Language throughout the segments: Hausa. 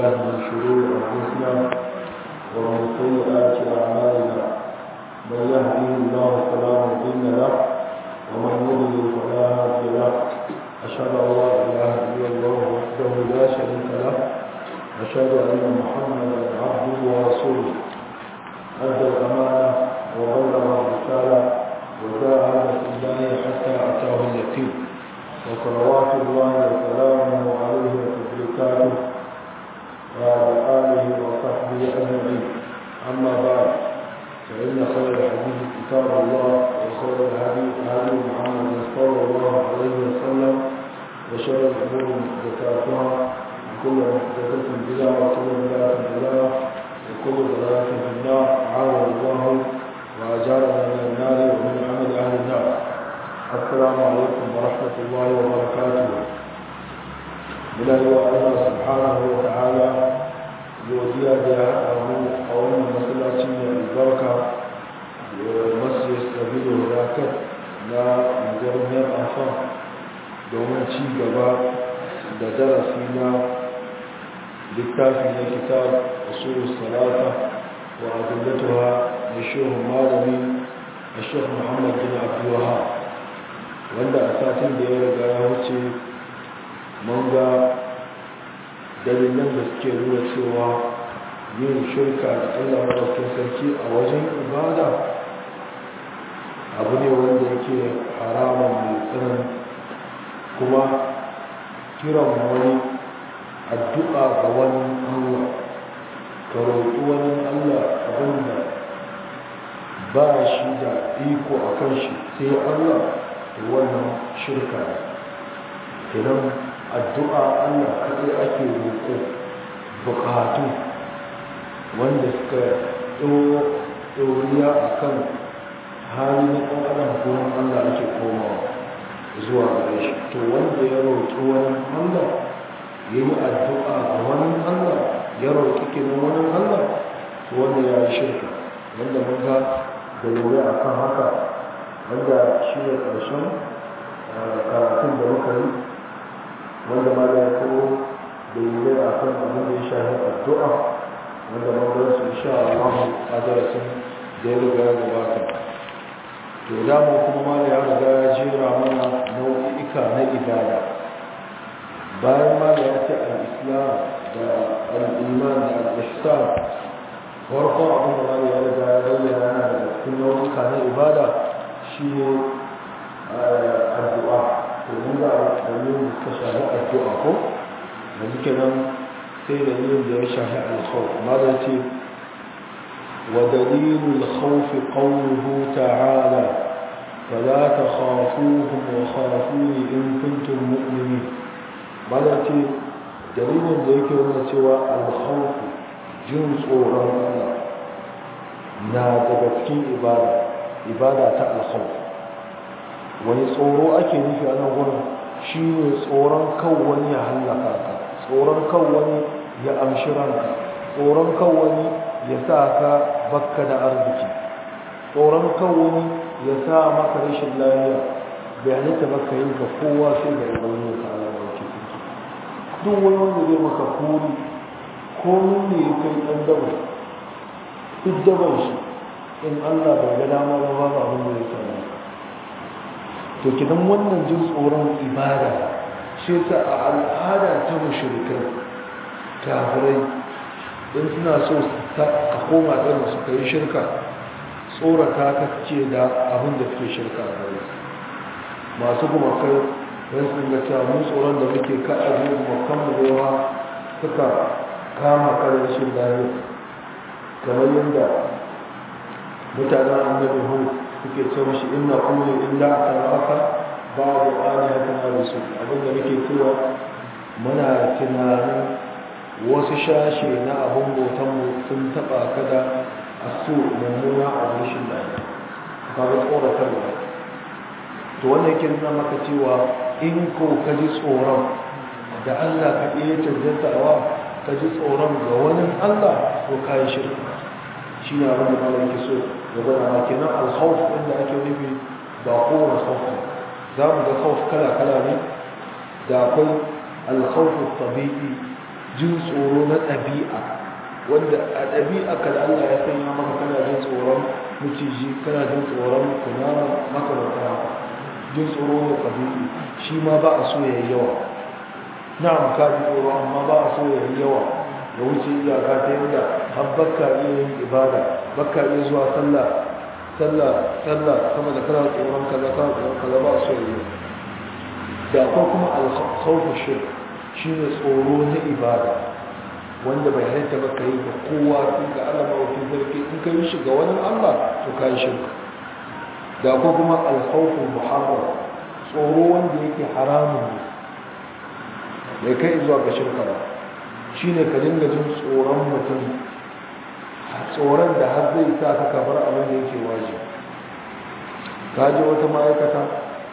بالله من شرور أنفسنا ومن سيئات أعمالنا من يهده الله فلا مضل له ومن يضلل فلا هادي له أشهد أن لا إله إلا الله وحده لا شريك له أشهد أن محمدا عبده ورسوله أدى الأمانة وبلغ الرسالة وجاهد في الله حتى أتاه اليقين وصلوات الله وسلامه عليه وتبركاته وعلى آله وصحبه أجمعين أما بعد فإن خير الحديث كتاب الله وخير الهدي هدي محمد صلى الله عليه وسلم وشر الأمور محدثاتها وكل محدثة بدعة وكل بدعة ضلالة وكل ضلالة في النار عاذ الله وأجارنا من النار ومن عمل أهل النار السلام عليكم ورحمة الله وبركاته من الله سبحانه وتعالى godiya da ya haɗa mu a wannan masallaci mai albarka masjid sabilu hurakat na garmiyar afan domin ci gaba da darasi na littafi na kitab usul salata wa adillatuha da shehu malami a shehu muhammad bin abdullaha wanda a satin da ya riga ya wuce mun ga dalilan da suke nuna cewa yin shirka da Allah madaukakin sarki a wajen ibada abu ne wanda yake haramun mai tsanan kuma kiran wani addu'a ga wani Allah ka roƙi wani Allah abinda ba shi da iko a kan shi sai Allah da wannan shirka idan addu'a Allah kaɗai ake roƙo buƙatu wanda suka ɗoriya a kan hali na ɗan adam gurin Allah ake komawa zuwa gare shi to wanda ya roƙi wani Allah ya yi addu'a ga wani Allah ya roƙi kinan wani Allah to wanda ya yi shirka wanda mun ga da lura a kan haka wanda shi ne ƙarshen karatun da muka yi wanda ma da ya kawo dalilai a kan abin da ya shafi addu'a wanda manzon su insha Allah a darasin da ya riga ya gabata to da mu kuma ma da ya riga ya jera mana nau'ika na ibada bayan ma da ya ce al-islam da al-iman da al-ihsan farko abin da ma da ya riga ya bayyana yana daga cikin nau'ika na ibada shi ne addu'a domin za a dalilin da suka shafi addu'a ko da suke nan sai dalilin da ya shafi alkhawf amma da ce wa dalilul khawf qawluhu ta'ala fala takhafuhum wa khafuni in kuntum mu'minin ba da ce dalilin da yake nuna cewa alkhawf jin tsoron Allah na daga cikin ibada ibada ta alkhawf wani tsoro ake nufi a nan wurin shi ne tsoron kan wani ya hallaka ka tsoron kan wani ya amshi ranka tsoron kan wani ya sa ka bakka da arziki tsoron kan wani ya sa maka rashin lafiya bai halitta baka yi ka kowa sai da ibanu ta ala da ke ciki duk wani wanda zai maka kuri ko ne ya kai ɗan daba duk daban shi in allah bai ga dama ba ba abin da ya sami to kidan wannan jin tsoron ibada shi ta a al'ada ta mushrikai kafirai in suna so ka koma ɗin su ka yi shirka tsorata ka ce da abin da suke shirka a gare masu gumakai don sun ga cewa mun tsoron da muke ka aje gumakan mu da yawa suka kama karin shi lafiya kamar yadda mutanen annabi hu suke ce mashi inna kullu illa talaka babu alihatin alisu abinda nake cewa muna tunanin wasu shashe na abin bautanmu sun taba kada a su mummuna a rashin lafiya ba ga tsoratar da to wannan yake nuna maka cewa in ko ka ji tsoron da Allah ka iya canjantawa ka ji tsoron ga wani Allah ko ka yi shirka shi ne abin da Allah yake so ya bada ma kenan alkhawf inda ake nufi ba kowane khawf za mu ga khawf kala kala ne da akwai alkhawf tabi'i jin tsoro na ɗabi'a wanda a ɗabi'a ka da Allah ya sanya maka kana jin tsoron miciji kana jin tsoron kunama makamata haka jin tsoro da ɗabi'i shi ma ba a so ya yi yawa na'am ka ji tsoro amma ba a so ya yi yawa da wuce iyaka ta yadda har bakka iya yin ibada bakka iya zuwa sallah sallah sallah sama da kana tsoron kaza kana tsoron kaza ba a so ya yi da akwai kuma alkhawfu shirk shine tsoro na ibada wanda bai halitta ba ka yi ga kowa sai ga Allah mawafin sarki in ka yi shi ga wani Allah to ka yi shirka da ko kuma alkhawful muharram tsoro wanda yake haramun ne bai kai zuwa ga shirka ba shine ka dinga jin tsoron mutum tsoron da har zai sa ka kabar abin da yake waje ka je wata ma'aikata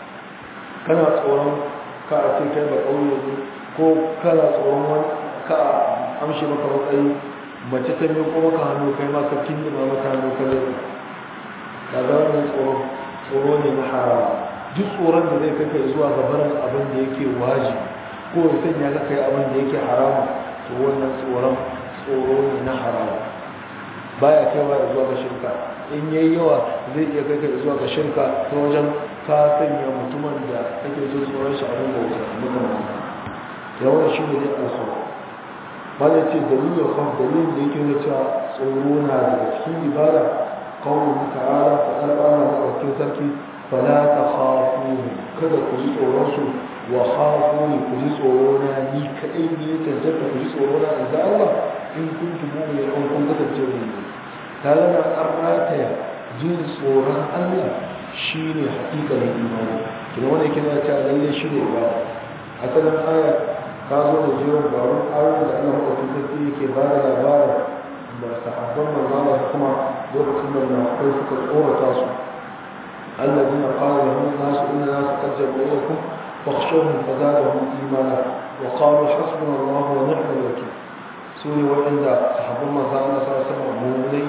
kana tsoron ka a ce kai ba ƙauye ne ko kana tsoron wani ka amshi maka matsayi mace ta mai kuma ka hannu kai ma ka kindima maka hannu ka zai ka ga wannan tsoro tsoro ne na haram duk tsoron da zai kai zuwa ga barin abin da yake waji ko ya sanya ka kai abin da yake haram to wannan tsoron tsoro ne na haram baya kai ba zuwa ga shirka in yayi yawa zai iya kai kai zuwa ga shirka ta wajen ka sanya mutumin da kake so tsoron shi abin da wuta muka yawan shi ne dai alkhawar bada ce dalilin kwan dalilin da yake cewa tsoro na daga cikin ibada kawai ta'ala faɗar ana maɗaukin sarki fala ta hafu kada ku ji tsoron su wa hafu ne ku ji tsoro na ni kaɗai ne ya cancanta ku ji tsoro na in za Allah in kun tumu mai ɗan kun kasance ne ta gana an rataya jin tsoron Allah shi ne haƙiƙanin imani kina wani kina ta lalle shi ne ba asalin aya ka zo da jiran barun ayoyin da Allah maɗauki sarki yake ba da labarin da sahabban manzana da kuma lokacin da munafikai suka tsorata su الذين قال لهم الناس إن الناس قد جمعوا لكم فاخشوهم فزادهم إيمانا وقالوا حسبنا الله ونعم الوكيل سوري وعند صحابة مزانا صلى الله عليه وسلم مؤمنين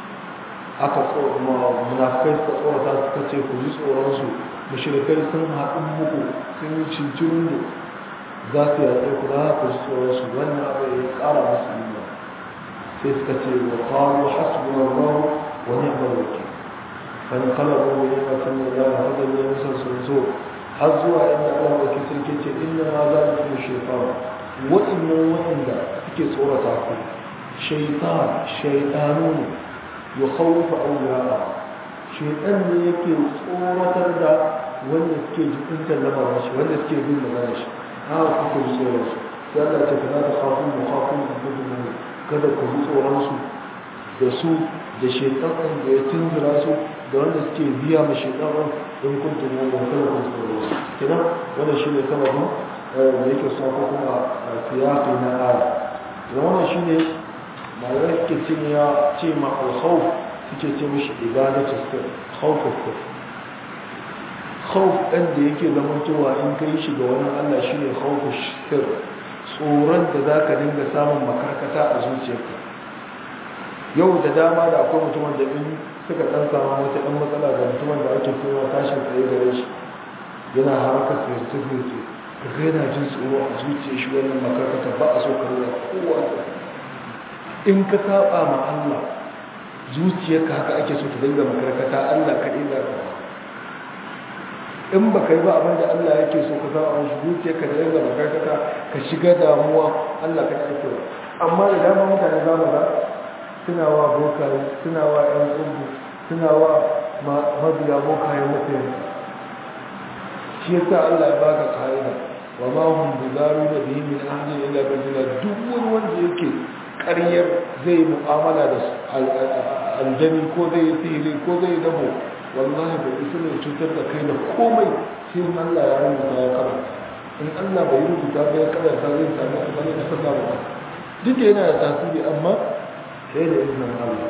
aka munafikai suka tsorata suka ce ku ji tsoronsu mashirikai sun haɗin muku sun yi cincirin da za su yaƙe ku za ku ji tsoronsu wannan abu ya ƙara musu yiwuwa sai suka ce wa qalu hasbuna Allah wa ni'mal wakil fan qalabu bi ni'matin min Allah hada ne musan sun zo har zuwa inda Allah wakil sarki ce inna ma zalikum shaytan wa inna wa'inda suke tsorata ku shaytan shaytanu yukhawwifu awliya'a shaytan ne yake tsoratar da wanda suke jikuntar lamarin shi wanda suke bin magana shi haka kuka ji tsoron su sai Allah ce kana da khafun mu khafun mu kada ku ji tsoron su da su da shaitan da ya tunzura su da wanda suke biya ma shaitan in kun tuno da kada ku tsoro su kenan wannan shine sababin da yake sa ko kuma siyaqi na aya da wannan shine malamai suke ce ya ce ma al-khawf suke ce mishi ibadatu sir khawf sir khawf ɗan da yake zamantowa in kai shi ga wani Allah shine khawfu sir tsoron da za ka dinga samun makarkata a zuciyarka yau da dama da akwai mutumin da in suka ɗan samu wata ɗan matsala da mutumin da ake kowa tashin tsaye gare shi yana haraka sirce-sirce ka ga yana jin tsoro a zuciyar shi wannan makarkata ba a so ka rura kowa in ka saba ma Allah zuciyarka haka ake so ta dinga makarkata Allah kaɗai za ka in ba ka yi ba abin da Allah yake so ka zama shi zuciya ka da yanga makarkata ka shiga damuwa Allah ka ake ba amma da dama mutane za mu ga suna wa bokaye suna wa ƴan tsubu suna wa mabiya bokaye mutane shi yasa Allah ya baka ka'ida wa ma hum bidaru da bihi min ahli illa bidila duk wani wanda yake ƙaryar zai mu'amala da aljani ko zai sihiri ko zai dabo wallahi bai isa ne cutar da kai da komai sai in Allah ya rubuta ya kara in Allah bai rubuta ba ya kara ta zai sami a bane kasar da ba duk yana da tasiri amma sai da izinin Allah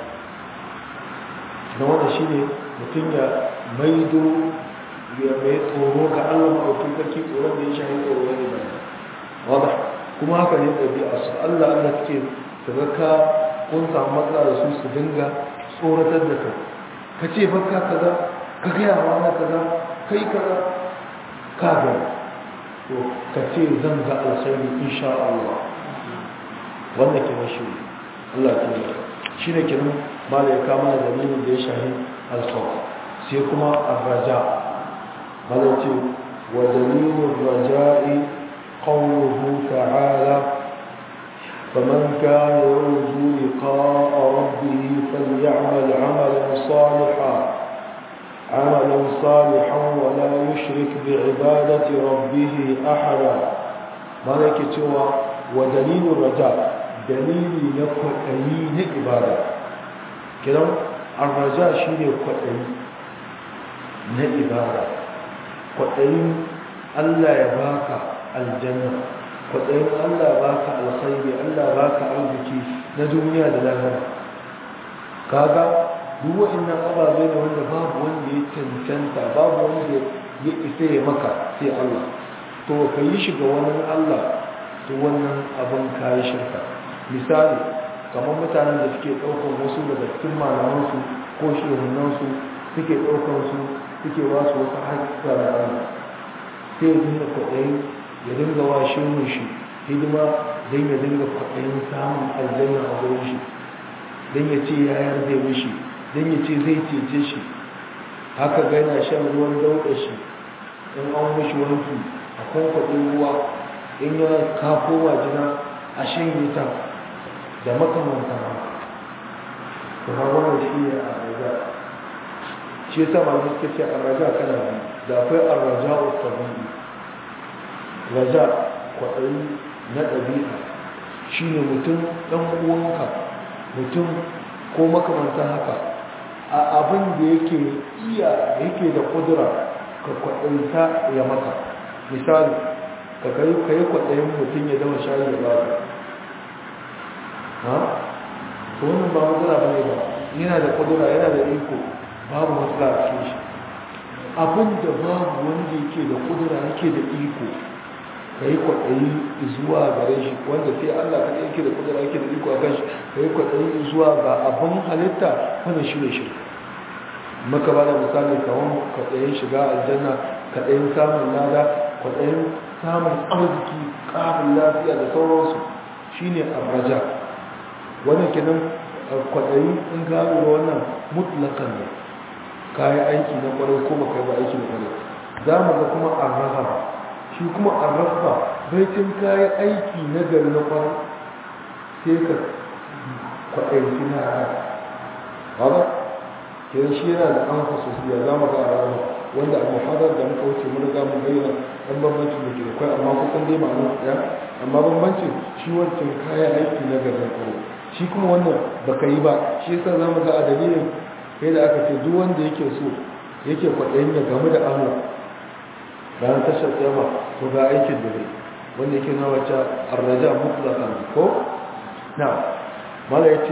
na wanda shi ne mutum ya maido ya mai tsoro ga Allah maɗaukin sarki tsoron da ya shahi tsoro ne ba wada kuma haka ne ɗabi'a su Allah Allah suke su ka kun samu matsala da su su dinga tsoratar da kai ka ce baka kaza ka gaya wa na kaza kai kaza ka ga to ka ce zan ga alkhairi insha Allah wannan ke mashi Allah ta yi shi ne kenan mala ya kama da dalilin da ya shahi alkhawf sai kuma arraja mala ce wa dalilin raja'i qawluhu ta'ala فمن كان يرجو لقاء ربه فليعمل عملا صالحا عملا صالحا ولا يشرك بعبادة ربه أحدا مالك توا ودليل الرجاء دليل نقطعي نعبادة كده الرجاء شيء قطعي نعبادة قطعي الله يباك الجنة kwaɗayin Allah ba ka alkhairi Allah ba ka arziki na duniya da lahira kaga duk wa'annan ababe ne wanda babu wanda ya cancanta babu wanda ya isa ya maka sai Allah to ka yi shi ga wani Allah to wannan abin ka yi shirka misali kamar mutanen da suke ɗaukar wasu daga cikin malamansu ko shehunansu suke ɗaukar su suke ba su wasu haƙƙa da Allah sai ya dinga kwaɗayin ya dinga wa shirin shi hidima don ya dinga kwaɗayin samun aljanna a wurin shi don ya ce yayar zai mishi don ya ce zai cece shi haka gana shan ruwan dauɗa shi in an mishi wanki a kwankwaɗin ruwa in ya kafo wajina a shanye ta da makamanta to ha wannan shi ne a raja shi yasa malamai suka ce a raja kana da akwai a raja tabi'i raja kwaɗayi na ɗabi'a shi ne mutum ɗan uwanka mutum ko makamantan haka a abin da yake iya yake da ƙudura ka kwaɗayita ya maka misali ka kai ka yi kwaɗayin mutum ya dama shayi da ba ha? to wannan ba matsala ba ne ba yana da ƙudura yana da iko babu matsala a cikin shi abin da babu wanda yake da ƙudura yake da iko ka yi kwaɗayi zuwa gare shi wanda sai Allah ka yake da kudura yake da iko a kan shi ka yi kwaɗayi zuwa ga abin halitta wanda shi ne shi maka ba da misali kawon kwaɗayin shiga aljanna kwaɗayin samun lada kwaɗayin samun arziki ƙarin lafiya da sauransu shi ne arraja wannan kenan kwaɗayi in ka lura wannan mutlakan ne ka yi aiki na ƙwarai ko ba ka yi ba aiki na ƙwarai za mu ga kuma arrahama shi kuma a rafa baitin kayan aiki na gari na kwan sai ka kwaɗaiki na haka ba ke shi yana da an fasosiya za mu ga a ranar wanda a muhadar da muka wuce mun riga mun bayyana ɗan bambancin da ke da kwai amma kusan dai ma'ana ɗaya amma bambancin shi wancan kayan aiki na gari na kwan shi kuma wannan baka yi ba shi yasa za mu ga a dalilin kai da aka ce duk wanda yake so yake kwaɗayin ya gamu da Allah bayan tashar tsama ko ga aikin da zai wanda yake na wacce arraja mutlaqan ko na mala yace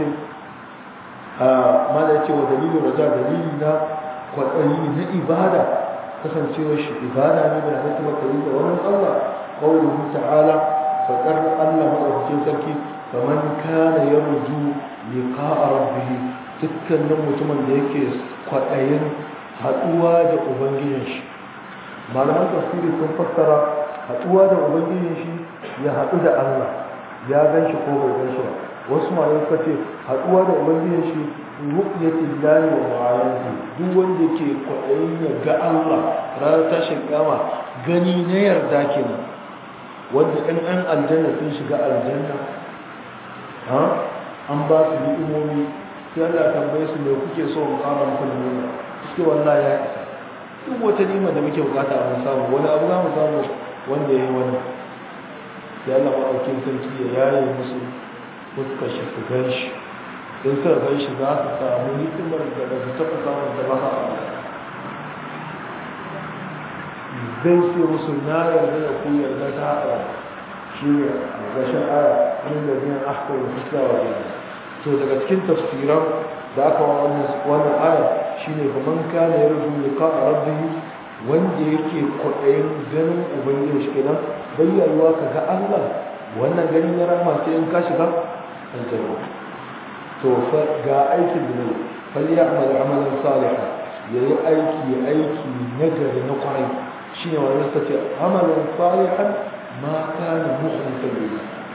mala yace wa dalilin raja dalili na kwaɗayi na ibada kasancewar shi ibada ne da haka kuma kai da wannan Allah qawluhu ta'ala faqar Allah madaukakin sarki faman kana yarju liqa'a rabbih dukkanin mutumin da yake kwaɗayin haɗuwa da ubangijin shi malaman tafsiri sun fassara haɗuwa da ubangiji shi ya haɗu da Allah ya gan shi ko bai gan shi ba wasu malamai suka ce haɗuwa da ubangiji shi ru'yatul lahi wa ma'ayati duk wanda ke kwaɗayin ya ga Allah ranar tashin kama gani na yarda kenan wanda ɗan ɗan aljanna sun shiga aljanna ha an ba su ni'imomi sai Allah tambaye su me kuke so in ƙara muku ni'ima suke wallahi ya isa duk wata nima da muke bukata a samu wani abu za mu samu wanda ya yi wani ya Allah maɗaukin sarki ya yaye musu fuskar shi su gan shi in suka gan shi za su samu hikimar da ba su taɓa samun da ba a zai ce musu na yarda da ku yarda ta haɗa shi ne a gashin aya wani da biyan aka yi fuska wa jini to daga cikin tafsiran da aka wa wannan aya shine ba man kana yarju liqa rabbih wanda yake kwaɗayin ganin ubangiji shi kenan bayyarwa ka ga Allah wannan gani na rahama sai in ka shiga aljanna to fa ga aikin da ne fal ya'mal amalan salihan yayi aiki aiki nagari na kwarai shine wannan sace amalan salihan ma kana mukhlisan lillah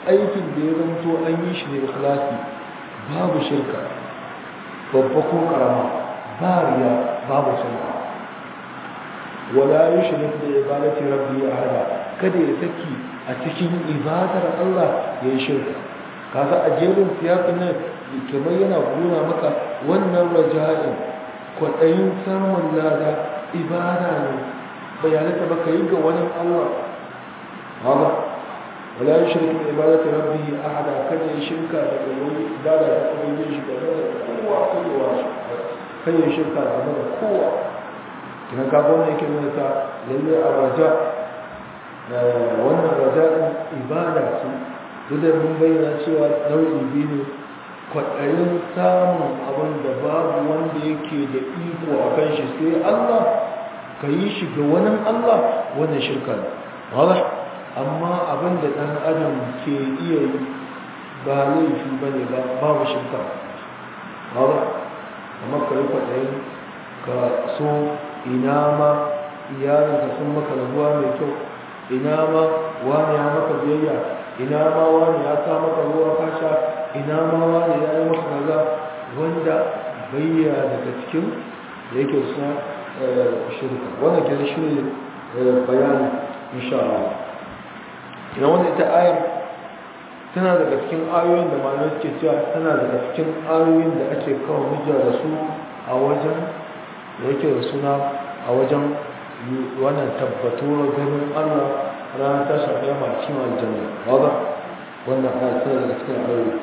aikin da ya zanto an yi shi da ikhlasi babu shirka babba ko karama ba riya babu sunna wala yushrik bi ibadati rabbi ahada kada ya saki a cikin ibadar Allah ya yi shirka kaga a jerin siyasin nan kamar yana gona maka wannan raja'in kwaɗayin samun lada ibada ne bayanata baka yi ga wani Allah haka wala yushrik bi ibadati rabbi ahada kada ya shirka da wani ibada da kuma yin shi da kowa kowa kai ya shirka da kowa kina ka wannan yake nuna ta lalle a raja wannan raja din ibada ce duk da mun bayyana cewa nau'i biyu ne kwaɗayin samun abin da babu wanda yake da iko a kan shi sai Allah ka yi shi ga wani Allah wannan shirka ne wala amma abin da ɗan adam ke iya yi ba laifi ba ne ba babu shirka wala amma ka yi kwaɗayin ka so ina ma iyalinka sun maka rabuwa mai kyau ina ma wani ya maka biyayya ina ma wani ya sa maka ruwa kasha ina ma wani ya yi maka kaza wanda bayya daga cikin da yake suna shirka wannan ke shi ne bayani insha Allah ina wanda ita ayar tana daga cikin ayoyin da malamai suke cewa tana daga cikin ayoyin da ake kawo hujja da su a wajen da yake da suna a wajen wannan tabbatuwar ganin Allah ranar tashin kiyama a cikin aljanna wadda wannan aya tana daga cikin ayoyi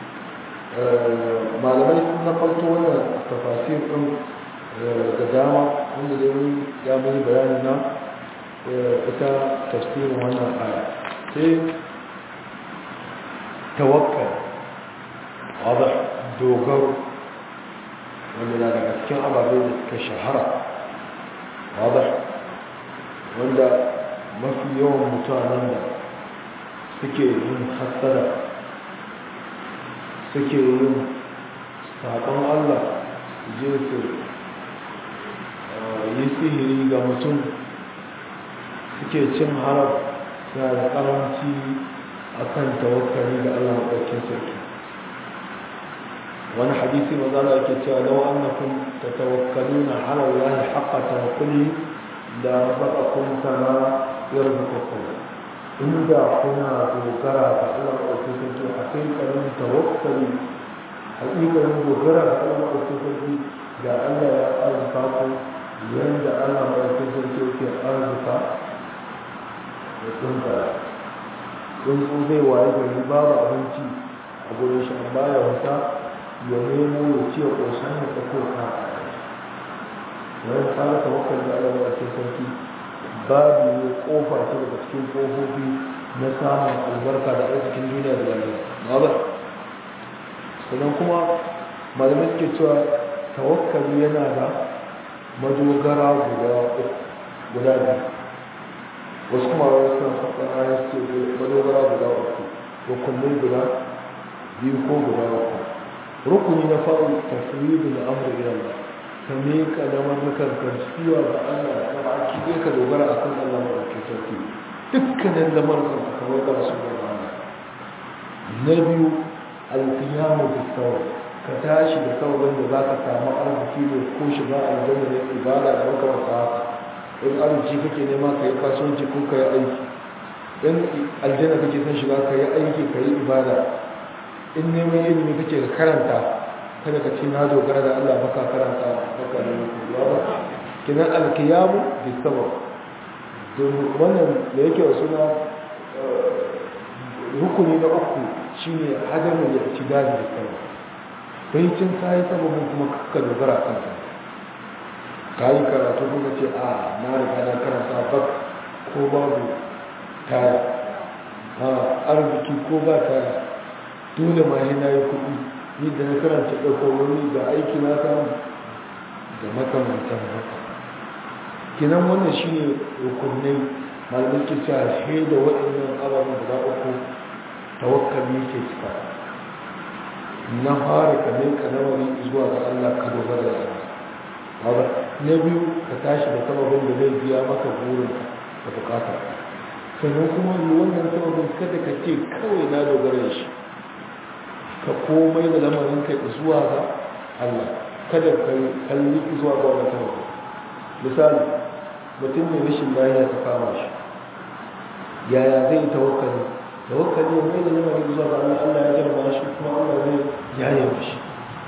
malamai sun na farko wannan tafasir din da dama wanda da wani ya mai bayani na ita tafsirin wannan aya sai tawakkal wadda dogaro wanda na daga cikin ababe da suka shahara wadda wanda mafi yawan mutanen da suke yin hassada suke yin saƙon Allah je su yi sihiri ga mutum suke cin haram suna da ƙaranci a kan tawakkali ga Allah maɗaukin sarki wani hadisi mazala yake cewa lau annakum tatawakkaluna ala Allah haqqa tawakkuli da razaqakum kama yarzuqukum inda kuna dogara ga Allah maɗaukin sarki a kai karin tawakkali haƙiƙarin dogara ga Allah maɗaukin sarki da Allah ya arzuka ku yanda Allah maɗaukin sarki yake arzuka da tsuntsaye tsuntsu zai waye gari babu abinci a gurin shi amma ya wata ya nemo ya ce ƙosan ya tsako ka wani fara tawakkal da Allah ya ce sarki babu ne kofa ce daga cikin kofofi na samun albarka da arzikin duniya da lafiya ba sannan kuma malamai suke cewa tawakkali yana da madogara guda guda biyu wasu kuma wani suna faɗin ayar ce madogara guda uku rukunai guda biyu ko guda uku rukuni na faru tasiribu na amur ila ka miƙa lamarnukan karsuwa ga Allah ka baki ɗaya ka dogara a kan Allah maɗauki sarki dukkanin lamarnukan ka kamar da su da rana na biyu alkiyamu da sauran ka tashi da sauran da za ka samu arziki ne ko shiga aljanna ne ibada da makamata haka in arziki kake nema ka yi kasuwanci ko ka yi aiki in aljanna kake son shiga ka yi aiki ka yi ibada in neman ilimi kake ka karanta kada ka ce na dogara da Allah baka karanta baka da ya ba kinan alkiyamu bi sabab wannan da yake wa suna rukuni na uku shine hadamu ya ci dadi da sabab bai cin kai sababin kuma ka dogara kanka kai karatu kuma ce a na riga na karanta bak ko babu taya a arziki ko ba taya dole ma yana yi kuɗi ni da na karanta ɗaukarwani da aiki na samu da makamantan haka kinan wannan shi ne rukunai malamai ke cewa sai da waɗannan ababen guda uku tawakkali ke cika na fara ka ne ka nawari zuwa ga Allah ka dogara da Allah na biyu ka tashi da sababin da zai biya maka burin da bukata sannan kuma wannan sababin kada ka ce kawai na dogara da shi ka komai da lamarin ka zuwa ga Allah kada ka kalli zuwa ga wannan sababin misali mutum mai rashin lafiya ta kama shi yaya zai tawakkali tawakkali mai da lamarin zuwa ga Allah Allah ya jarba shi kuma Allah zai yaye shi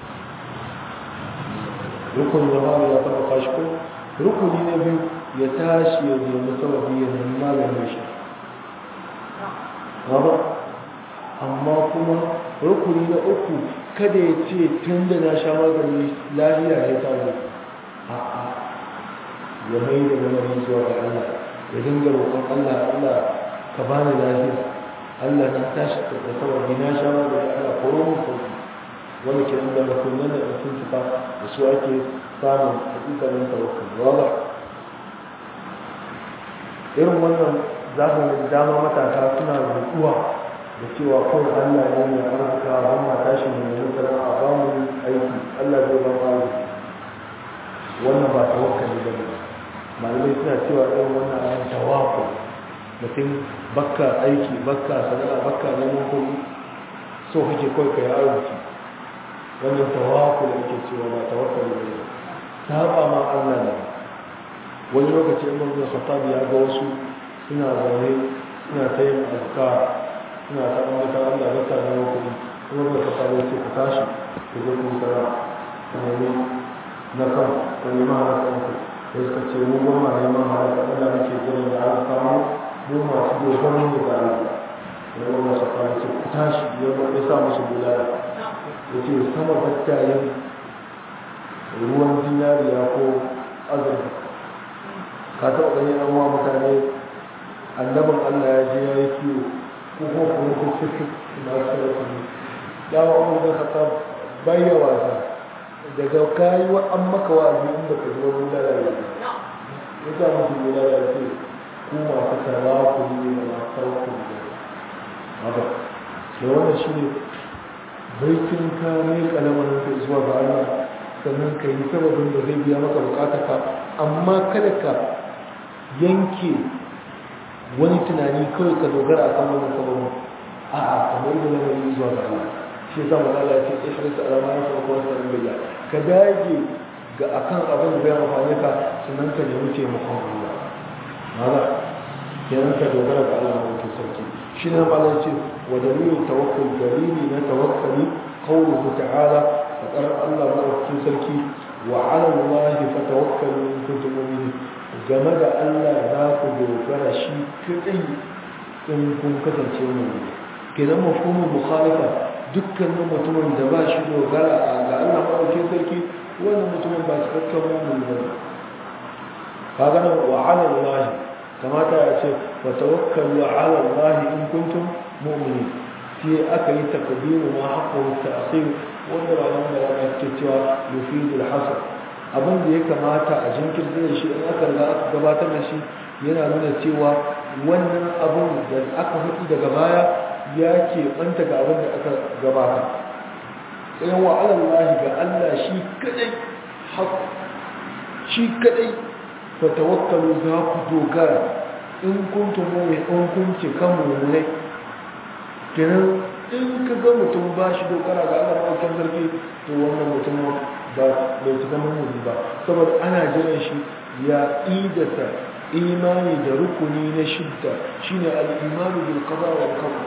rukun da ba ya taba kashi ko rukuni na biyu ya tashi ya nemi sababi ya nemi maganin shi ba amma kuma rukuni na uku kada ya ce tun da na sha magani lafiya ya samu a'a ya mai da lamarin zuwa ga Allah ya dinga roƙon Allah Allah ka bani lafiya Allah na tashi da sababi na sha magani Allah koro mu sauki wani ke inda rukunan da sun tuka da su ake samun hakikalin tawakkul wala irin wannan zamanin dama matasa suna rutuwa da cewa kawai Allah ne mai arzika ba ma tashi ne mai sana'a a ba mu aiki Allah zai ba mu wannan ba tawakkali ba ne malamai suna cewa irin wannan ayan tawakkul mutum bakka aiki bakka sana'a bakka neman kuɗi so kake kawai ka yi arziki wannan tawakkul ake cewa ba tawakkali ba ne saba ma Allah ne wani lokaci Umar bin Khattab ya ga wasu suna zaune suna ta yin azkar suna ta ambata Allah ba ta da kuɗi Umar bin Khattab ya ce ku tashi ku je ku sara ku nemi na kan ku nemi halakan ku sai suka ce mu ba ma neman halakan Allah muke jiran da aka samu mu masu dogaro ne ga Allah Umar bin Khattab ya ce ku tashi ya sa musu bulala ya ce sama battayen ruwan zinariya ko azurfa ka taɓa gani an wa mutane annabin allah ya je ya yi kiwo ko ko kuma ko fifi masu sarrafa ne dawa umar da kasa bayya wasa daga kayi wa an maka wa'azi inda ka zuwa wula da ya ya sa musu wula da ya ce ku masu tara ku ne da masu sauku ne haka da wannan shi ne baitin ka mai kalamarin ka zuwa ga Allah sannan ka yi sababin da zai biya maka bukata ka amma kada ka yanke wani tunani kawai ka dogara a kan wani sababin a a kamar da lamarin zuwa ga Allah shi yasa magana ya ce ihris alama ya farko wasu ɗan bayya ka dage ga akan abin da zai amfani ka sannan ka nemi taimakon Allah maza kenan ka dogara ga Allah mai sarki shi ne ma ce wa dalilin tawakkul dalili na tawakkali qawluhu ta'ala faqar Allah mai sarki wa 'ala Allah fatawakkalu in kuntum mu'minin game da Allah za ku dogara shi kadai in kun kasance mu'mini kenan mafhumul mukhalifa dukkanin mutumin da ba shi dogara ga Allah mai sarki wannan mutumin ba cikakken mu'mini ba kaga nan wa 'ala Allah kamata ya ce wa tawakkalu ala Allah in kuntum mu'minin sai aka yi takdimu ma haqqu ta'khir wanda ba nan da ya ce cewa yufidu al-hasr abin da ya kamata a jinkirta da shi in aka riga aka gabatar da shi yana nuna cewa wannan abin da aka hudu daga baya ya ke banta ga abin da aka gabata sai wa ala Allah ga Allah shi kadai haqqu shi kadai fatawakkalu za ku dogara in kuntum mu'min in kun ce kan mu'minai kenan in ka ga mutum ba shi dogara ga Allah mawakin sarki to wannan mutum ba bai cika mu'mini ba saboda ana jiran shi ya idata imani da rukuni na shidda shine al-imanu bil qada wal qadar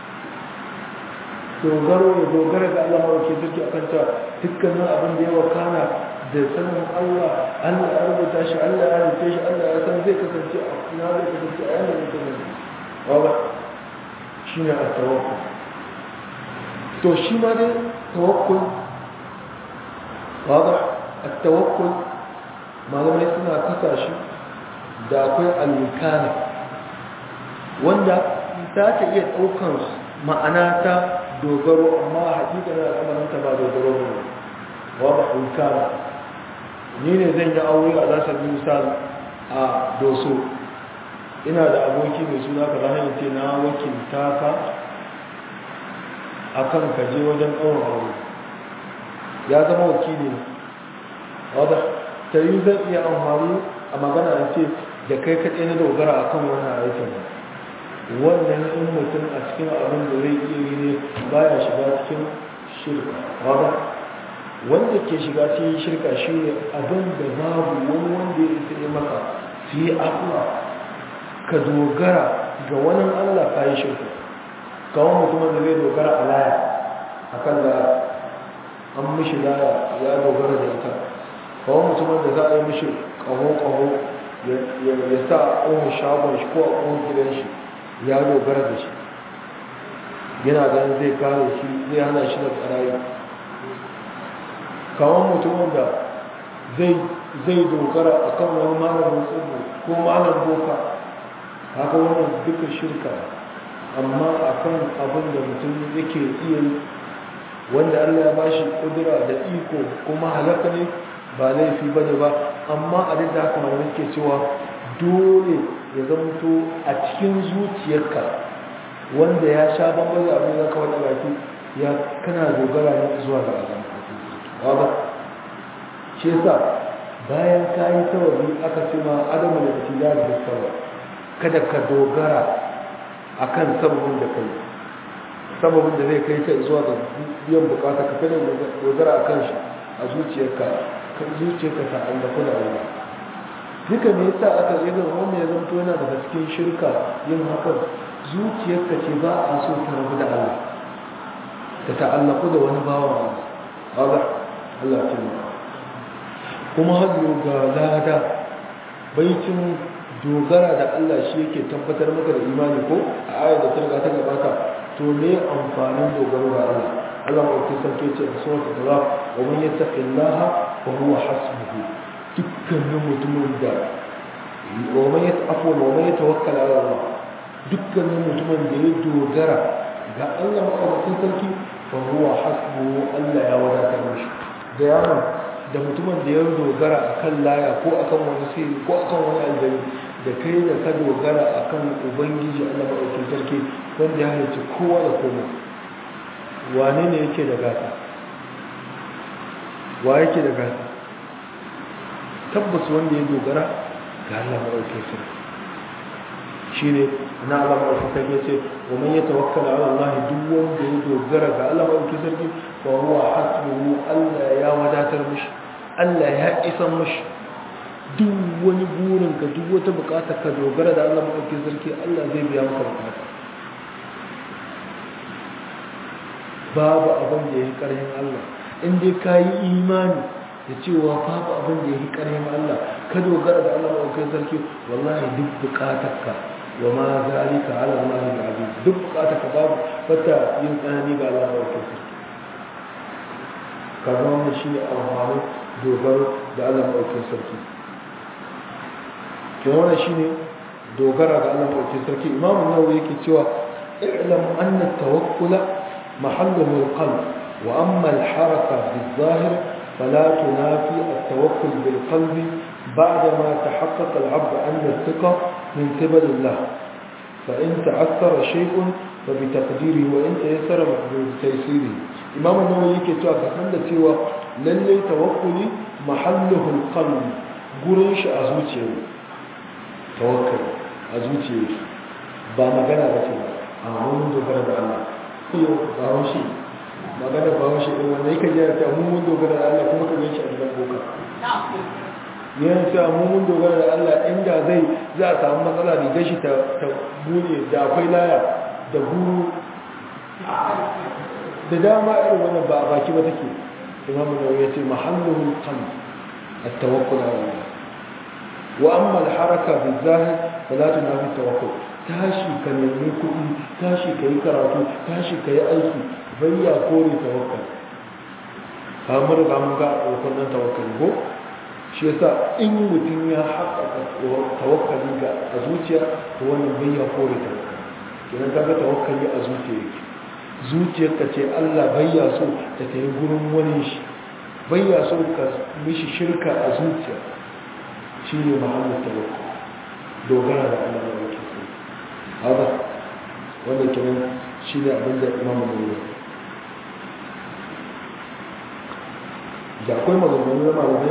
dogaro ya dogara ga Allah mawakin sarki akan ta dukkanin abin da ya wakana da sanin Allah Allah ya rubuta shi Allah ya rubuta shi Allah ya san zai kasance a ina zai kasance a yana zai kasance wala shi ne a tawakkul to shi ma dai tawakkul wala a tawakkul malamai suna kasa shi da akwai alwikana wanda ta ta iya ɗaukan ma'ana ta dogaro amma hakika na al'amarinta ba dogaro ne wala alwikana ni ne zan yi aure a zasar misal a doso ina da aboki mai suna ka zahanyar ce na wakilta ka a kan kaje wajen ɗaurin aure ya zama wakili ne wadda ta yi zan iya amfani a magana da ce da kai kaɗai na dogara a kan wannan aikin wannan in mutum a cikin abin da zai iya yi ne baya shiga cikin shirka wadda wanda ke shiga cikin shirka shi ne abin da babu wani wanda ya isa yi maka su yi abuwa ka dogara ga wani allah ka yi shirka kawon mutumin da zai dogara a laya a kan da an mishi laya ya dogara da ita kawon mutumin da za a yi mishi ƙaho-ƙaho ya sa a ƙohon shagon shi ko a ƙohon gidan shi ya dogara da shi yana ganin zai kare shi zai hana shi da tsarayi kawon mutumin da zai dogara a kan wani malamin tsibbo ko malam boka haka wannan duka shirka amma a kan abin da mutum yake iya yi wanda allah ya bashi kudura da iko kuma halaka ne ba laifi ba ne ba amma a duk da haka malamai ke cewa dole ya zamto a cikin zuciyarka wanda ya sha bambam da abin da ka wani baki ya kana dogara ne zuwa ga Allah ba shi yasa bayan ka yi tawabi aka ce ma adamu da tila da sawa kada ka dogara akan sababin da kai sababin da zai kai ka zuwa ga biyan bukata ka kada dogara akan shi a zuciyarka kan zuciyarka ta Allah da Allah duka me yasa aka yi ga wannan ya zanto yana daga cikin shirka yin hakan zuciyarka ce ba a so ta rabu da Allah ta ta'allaku da wani bawan Allah Allah ce mu kuma hajjo ga lada baitin dogara da Allah shi yake tabbatar maka da imani ko a ayar da ta riga ta gabata to ne amfanin dogaro ga Allah Allah ma ke sarki ce a suratul talaq wa man yattaqillaha fa huwa hasbuhu dukkanin mutumin da wa man yatafu wa man yatawakkal ala Allah dukkanin mutumin da ya dogara ga Allah maɗaukakin sarki fa huwa hasbuhu Allah ya wadatar mishi da yaron da mutumin da ya dogara akan laya ko akan wani sirri ko akan wani aljani da kai da ka dogara akan ubangiji Allah maɗaukakin sarki wanda ya halicci kowa da komai wane ne yake da gata wa yake da gata tabbas wanda ya dogara ga Allah maɗaukakin sarki shine na Allah maɗauki sarki ce wa man ya tawakkala ala Allah duk wanda ya dogara ga Allah maɗauki sarki fa huwa hasbuhu Allah ya wadatar mishi Allah ya isan mishi duk wani burin ka duk wata bukata ka dogara da Allah maɗauki sarki Allah zai biya maka bukata babu abin da ya yi ƙarfin Allah in dai ka yi imani da cewa babu abin da ya yi ƙarfin Allah ka dogara da Allah maɗauki sarki wallahi duk bukatarka wa ma zalika ala Allah al-aziz duk bukata ka babu wata yin tsanani ga Allah ba ke sarki kaga wannan shine amfanin dogaro da Allah ba ke sarki ke wannan shine dogara ga Allah ba ke sarki imamu nawawi yake cewa i'lam anna tawakkula mahalluhu al-qalb wa amma al-haraka bil-zahir فلا تنافي التوكل بالقلب بعدما تحقق العبد أن الثقة من قبل الله فإن تعثر شيء فبتقديره وإن تيسر بتيسيره إمام النووي yake cewa ka san da cewa lalle tawakkuli mahalluhu alqalb gurin shi a zuciya tawakkul a zuciya ba magana ba ce ba amma mun dogara da Allah yau ba shi magana ba shi ɗin wanda yake jira ta mun dogara da Allah kuma ka gan shi a gidan boka yana cewa mun dogara da Allah inda zai za a samu matsala da gashi ta bude da akwai laya da guru da dama irin wannan ba a baki ba take imamu da ya ce mahallin kan at-tawakkul ala Allah wa amma al-haraka bil-zahir fala tunafi tawakkul tashi ka nemi kuɗi tashi ka yi karatu tashi ka yi aiki bayya kore tawakkal kamar riga mun ga wannan tawakkali ko shi yasa in mutum ya haƙaƙa tawakkali ga a zuciya to wannan bai ya kore tawakkali kenan kaga tawakkali a zuciya yake zuciyarka ce Allah bai ya so ta tayi gurin wani shi bai ya so ka mishi shirka a zuciya shi ne mahallin tawakkali dogara da Allah da yake so haka wanda kenan shi ne abin da imamu ne da akwai maganganu na malamai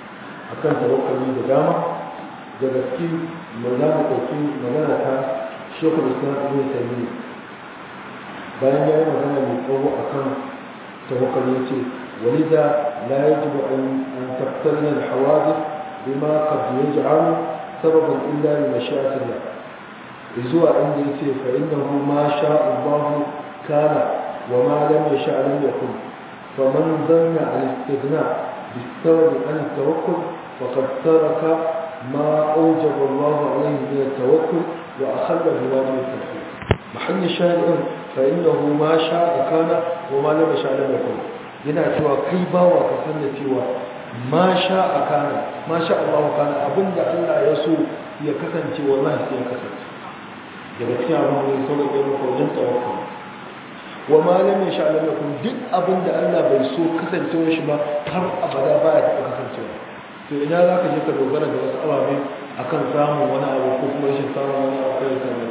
akan tawakkali da dama da gaske ma za mu ɗauki magana ta shekul islam ibn taymiyyah bayan ya yi magana mai tsawo akan tawakkal ya ce walida la yajibu an taqtarina al-hawadith bima qad yaj'alu sababan illa li mashi'atillah zuwa inda yace fa innahu ma sha'a Allah kana wa ma lam yasha' lam yakun faman dhanna al-istighna بالسبب عن التوكل فقد ترك ما أوجب الله عليه من التوكل وأخل بواجب التوكل محل الشاهد فإنه ما شاء كان وما لم يشاء لم يكن yana cewa kai bawa ka san da cewa ma sha a kana ma sha Allah kana abinda Allah ya so ya kasance wallahi sai ya kasance daga cikin abin da ya sauke maka wajen tawakkul wa ma lam yasha lam yakun duk abinda Allah bai so kasancewar shi ba har abada baya taɓa kasancewa to ina za ka je ka dogara da wasu ababe akan samun wani abu ko kuma rashin samun wani abu kai kan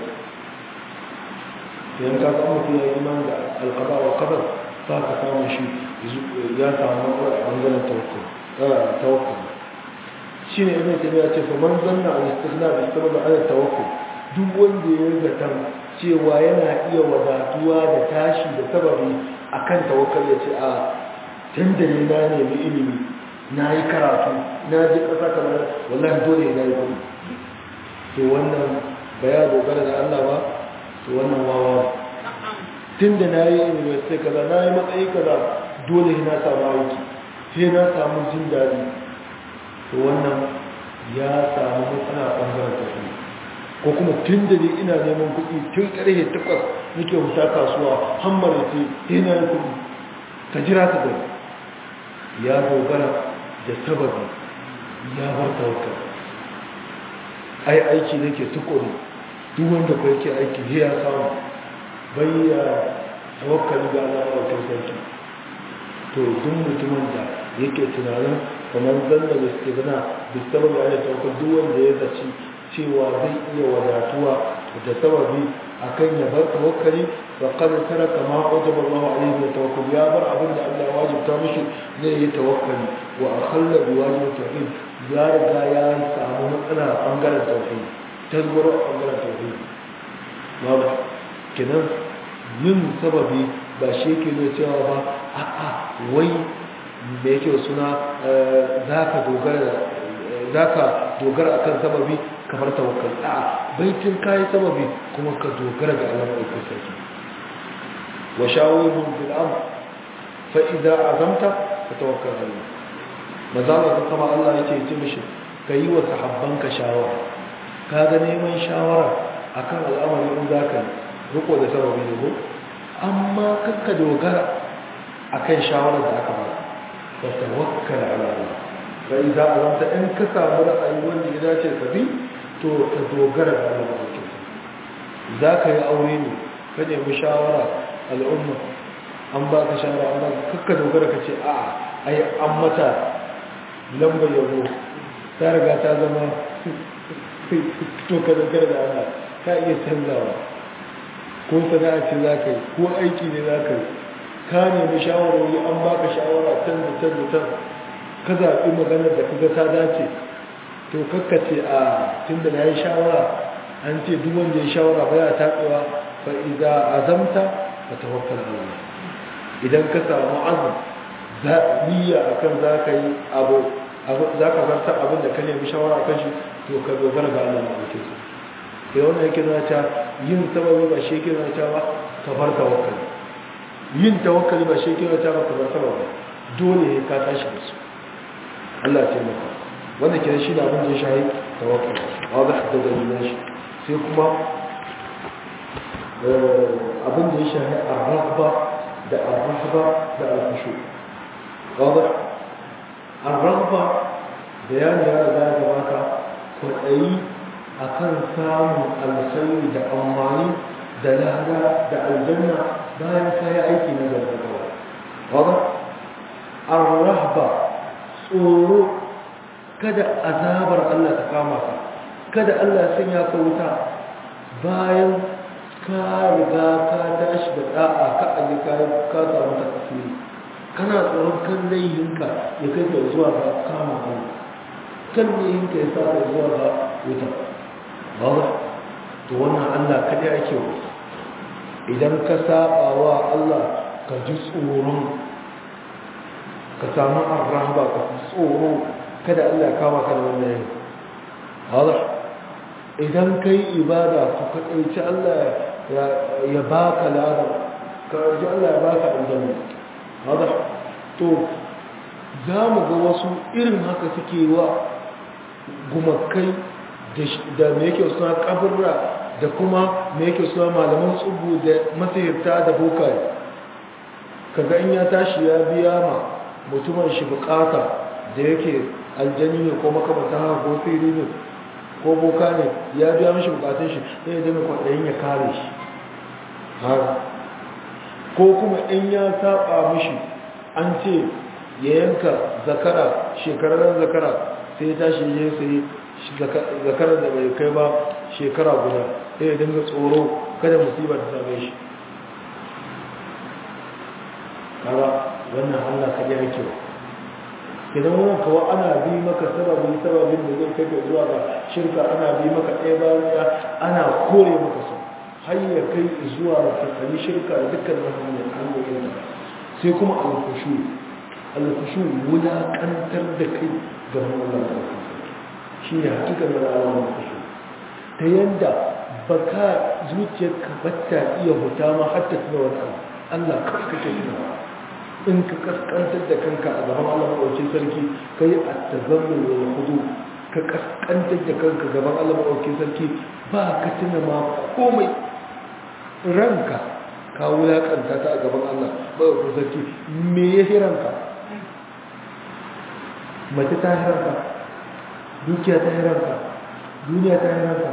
idan ka ga mutum ya yi iman da alqada wa qadar za ka samu shi ya samu matsala a bangaren tawakkul tawakkul shine ibn tabiya ce fa man zanna al istighna bi sabab al tawakkul duk wanda ya zata cewa yana iya wadatuwa da tashi da sababi akan tawakkal ya ce a tunda ne na nemi ilimi na yi karatu na ji ƙasa kamar wallahi dole na yi kuɗi to wannan ba ya dogara da Allah ba to wannan wawa tun da na yi university kaza na yi matsayi kaza dole na samu aiki sai na samu jin daɗi to wannan ya samu matsala ɓangaren tafi ko kuma tun da ne ina neman kuɗi tun ƙarfe takwas nake wuta kasuwa hammar ce sai na yi kuɗi ka jira ka gani ya dogara da sababi ya bar tawakkal ai aiki nake tukuri duk wanda ko yake aiki sai ya samu bai ya tawakkali ga Allah ɗaukar sarki to duk mutumin da yake tunanin kamar zanna da suke gana da sababi ana tawakkal duk wanda ya zaci cewa zai iya wadatuwa da sababi akan ya bar tawakkali fa qad taraka ma wajaba Allah alayhi wa tawakkal ya bar abin da Allah ya wajibta mishi ne ya tawakkali wa akhalla bi wajib tauhid ya riga ya samu matsala a bangaren tauhid tasgaro a bangaren tauhid babu kenan yin sababi ba shi yake nuna cewa ba a'a wai me yake suna zaka dogara zaka dogara akan sababi kamar tawakkal a'a baitin kai sababi kuma ka dogara ga Allah mai sarki wa shawirhum bil amr fa idza azamta fatawakkal ala Allah mazalla kuma Allah yace ce mishi kai wa sahabbanka shawara kaga neman shawara akan al'amari in zaka yi riko da sababi ne ko amma kakka dogara akan shawarar da aka ba fa tawakkal ala Allah fa idza azamta in ka samu ra'ayi wanda ya dace ka bi to ka dogara da Allah ba za ka yi aure ne ka nemi shawara al'umma an ba ka shawara an ba ka kakka dogara ka ce a ai an mata lambar yabo ta riga ta zama to ka dogara da Allah ka iya canzawa ko sana'a ce za ka yi ko aiki ne za ka yi ka nemi shawarwari an ba ka shawara can da can da can ka zaɓi maganar da ka ga ta dace to kakkace a tun da na yi shawara an ce duk wanda ya shawara baya taɓewa fa iza azamta fa tawakkal Allah idan ka samu azum za niyya akan za ka yi abu za ka zarta abin da ka nemi shawara kan shi to ka dogara ga Allah mai kyau sai wannan yake nuna cewa yin sababi ba shi yake nuna cewa ka bar tawakkali yin tawakkali ba shi yake nuna cewa ka bar sababi dole ne ka tashi da su Allah ya taimaka wannan kenan shi da abin da ya shahi tawakkul wadda da dalilan shi sai kuma abin da ya shahi ar-raghba da ar-rahba da al-khushu wadda ar-raghba bayani ya riga ya gabata kwaɗayi akan samun alkhairi da amfani da lada da aljanna bayan kayi aiki na gargaɗa wadda ar-rahba tsoro kada azabar Allah ta kama ka kada Allah sun ya ka wuta bayan ka riga ka tashi da da'a ka aje ka ka samu ta kasiri kana tsoron kan layyinka ya kai ka zuwa ga kama Allah kan layyinka ya sa ka zuwa ga wuta ba to wannan Allah kaɗai ake wa idan ka saba wa Allah ka ji tsoron ka samu arrahaba ka fi tsoro kada Allah ya kama ka da wannan yin haɗa idan ka yi ibada ka kaɗaici Allah ya ba ka lada ka ji Allah ya ba ka aljanna haɗa to za mu ga wasu irin haka suke wa gumakai da me yake suna kaburra da kuma me yake suna malaman tsubu da masahirta da bokaye kaga in ya tashi ya biya ma mutumin shi bukata da yake aljani ne ko makamata haka ko fili ne ko boka ne ya biya mashi bukatun shi ne da mai kwaɗayin ya kare shi ko kuma in ya saba mishi an ce ya yanka zakara shekararren zakara sai ya tashi ya sai zakarar da bai kai ba shekara guda sai ya dinga tsoro kada musibar ta same shi kaga wannan Allah ka ji ake idan wannan kawo ana bi maka sababin sababin da zai kai zuwa ga shirka ana bi maka ɗaya bayan ɗaya ana kore maka su har ya kai zuwa ga tsakani shirka da dukkan hanyar hanyoyin sai kuma alkushu alkushu wulaƙantar da kai ga Allah shi ne hakikar da alamun alkushu ta yadda ba ka zuciyarka bata iya huta ma har ta tuna wani abu Allah kawai kake tunawa in ka kaskantar da kanka a gaban Allah maɗaukin sarki ka yi attazammu da hudu ka kaskantar da kanka gaban Allah maɗaukin sarki ba ka tuna ma komai ranka ka wulaƙanta ta a gaban Allah maɗaukin sarki me ya fi ranka mace ta fi ranka dukiya ta fi ranka duniya ta fi ranka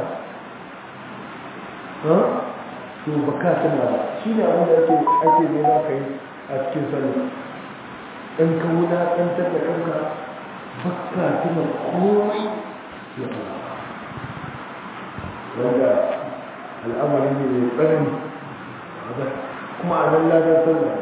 to ba ka tuna ba shi ne abin da ake nema ka yi a cikin sallah in ka wulaƙantar da kanka bakka tuna komai ya fara wanda al'amari ne mai tsanani kuma a nan ladar sallah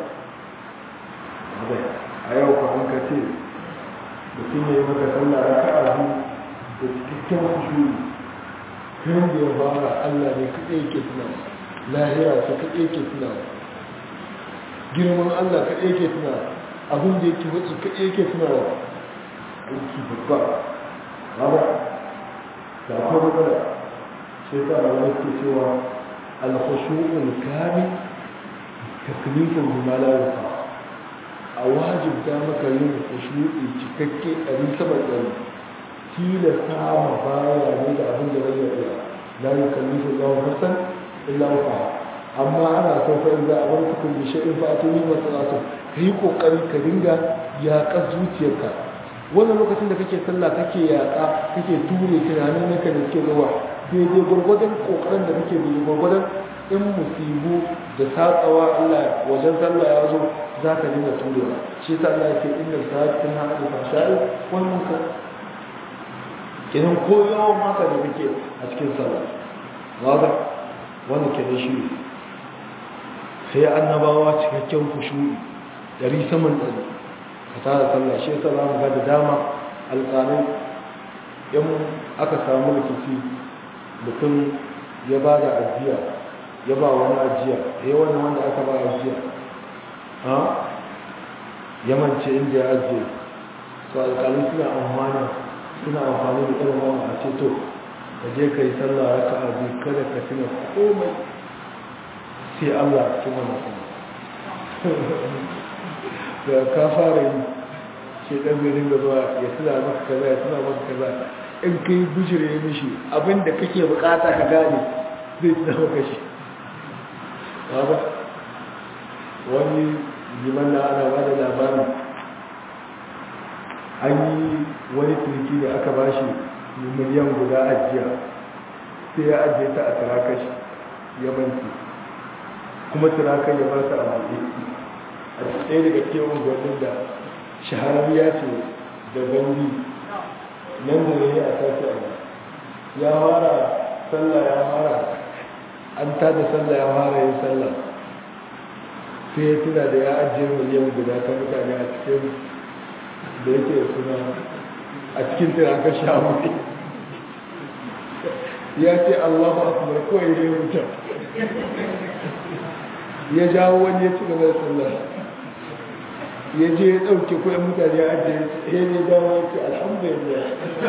a yau ka an ka ce mutum ya yi maka sallah raka a biyu da cikakken kushuri kan da ya fara allah ne kaɗai ke tunawa lahira su kaɗai ke tunawa girman Allah ka yake tuna abin da yake wasu ka yake tuna wa aiki babba ba da akwai matsala sai ta da wani ke cewa alkhushu'ul kami taklifin bimalarika a wajibta maka yin khushu'i cikakke ɗari sama ɗari tilasta ma baya ne da abin da bai iya la yukallifu Allahu nafsan illa wusaha amma ana son fa in za a bar tukun da shi'in fa a tuni ba salatu ka yi kokari ka dinga yaƙar zuciyarka wannan lokacin da kake sallah kake yaƙa kake ture tunanin naka da suke zuwa daidai gwargwadon kokarin da kake bi gwargwadon in musibu da satsawa Allah wajen sallah ya zo za ka dinga turewa shi ta Allah yake inda sa'atin ha da fashai wannan ka kenan ko yawan haka da kake a cikin sallah wanda wannan kenan shi ne sai annabawa cikakken kushuri dari saman ɗari ka tara sallah shi yasa za mu ga da dama alƙalai in aka samu rikici mutum ya ba da ajiya ya ba wani ajiya ya wani wanda aka ba ajiya ha ya mance inda ya ajiye su alƙalai suna amfani suna amfani da irin wani a ce to ka je ka yi sallah raka a biyu kada ka tuna komai sai Allah cikin wannan kuma da ka fara yi shi ɗan zai dinga zuwa ya tuna maka kaza ya tuna maka kaza in ka yi bishir ya mishi abinda kake bukata ka gane zai tuna maka shi ba wani liman na ana ba da labarin an yi wani turki da aka ba shi miliyan guda ajiya sai ya ajiye ta a turakashi ya banki kuma turakan ya ba su a buɗe a ɗaya daga cikin unguwannin da shahararriya ce da gandi nan da ne a sashi a ya fara sallah ya fara an tada sallah ya fara yin sallah sai ya tuna da ya ajiye miliyan guda ta mutane a cikin da yake suna a cikin tirakan shamu ya ce Allahu akbar kawai ne mutum ya jawo wani ya ci gaba da sallah ya je ya ɗauke kuɗin mutane ya ajiye ya ne dawo ya ce alhamdulillah